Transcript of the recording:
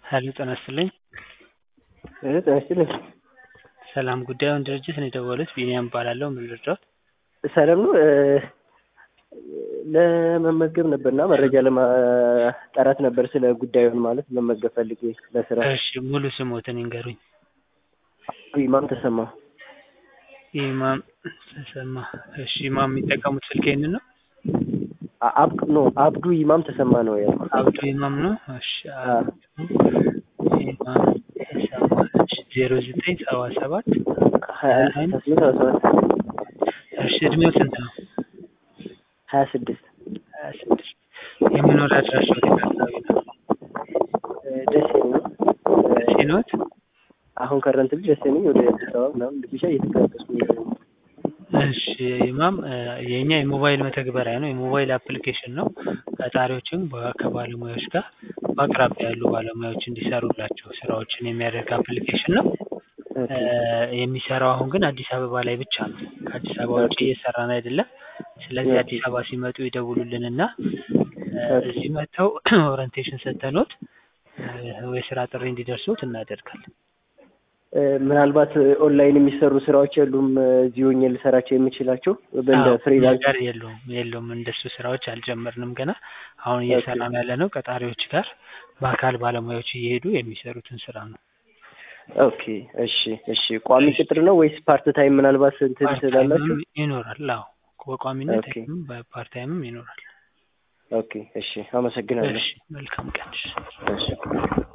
ሄሎ ጤና ይስጥልኝ። ጤና ይስጥልኝ። ሰላም ጉዳዩን ድርጅት ነው የደወሉት ቢኒያም እባላለሁ ምን ልርዳዎት? ሰላም ነው ለመመዝገብ ነበርና መረጃ ለማጣራት ነበር ስለ ጉዳዩን ማለት መመዝገብ ፈልጌ ለስራ። እሺ ሙሉ ስሞትን ይንገሩኝ? ኢማም ተሰማ። ኢማም ተሰማ እሺ ኢማም የሚጠቀሙት ስልክ ይሄንን ነው? አብዱ ኖ አብዱ ኢማም ተሰማ ነው ያልኩት። አብዱ ኢማም ነው እሺ አብዱ ኢማም ተሰማ እሺ ዜሮ ዘጠኝ ሰባ ሰባት ሀያ አንድ ስልሳ ስምንት ሰባ ሰባት እሺ እድሜው ስንት ነው? ሀያ ስድስት ሀያ ስድስት የመኖሪያ አድራሻው የት አካባቢ ነው? ደሴ ነው። ደሴ ነዎት? አሁን ከረንት ልጅ ደሴ ነኝ። ወደ አዲስ አበባ ምናምን ብቻ እየተንቀሳቀስኩ ነው። እሺ ኢማም የኛ የሞባይል መተግበሪያ ነው የሞባይል አፕሊኬሽን ነው። ቀጣሪዎችን ከባለሙያዎች ጋር በአቅራቢያ ያሉ ባለሙያዎች እንዲሰሩላቸው ስራዎችን የሚያደርግ አፕሊኬሽን ነው። የሚሰራው አሁን ግን አዲስ አበባ ላይ ብቻ ነው። ከአዲስ አበባ ውጭ እየሰራን አይደለም። ስለዚህ አዲስ አበባ ሲመጡ ይደውሉልንና እዚህ መጥተው ኦሪንቴሽን ሰጥተንዎት የስራ ጥሪ እንዲደርሶት እናደርጋለን። ምናልባት ኦንላይን የሚሰሩ ስራዎች የሉም እዚህ ሆኜ ልሰራቸው የምችላቸው በእንደ ፍሪላንስ ጋር የለውም የለውም እንደሱ ስራዎች አልጀመርንም ገና አሁን እየሰራን ያለ ነው ቀጣሪዎች ጋር በአካል ባለሙያዎች እየሄዱ የሚሰሩትን ስራ ነው። ኦኬ እሺ እሺ ቋሚ ቅጥር ነው ወይስ ፓርት ታይም ምናልባት እንትን ትላላችሁ? ይኖራል አዎ በቋሚነት በፓርት ታይምም ይኖራል። ኦኬ እሺ አመሰግናለሁ። እሺ መልካም ቀን። እሺ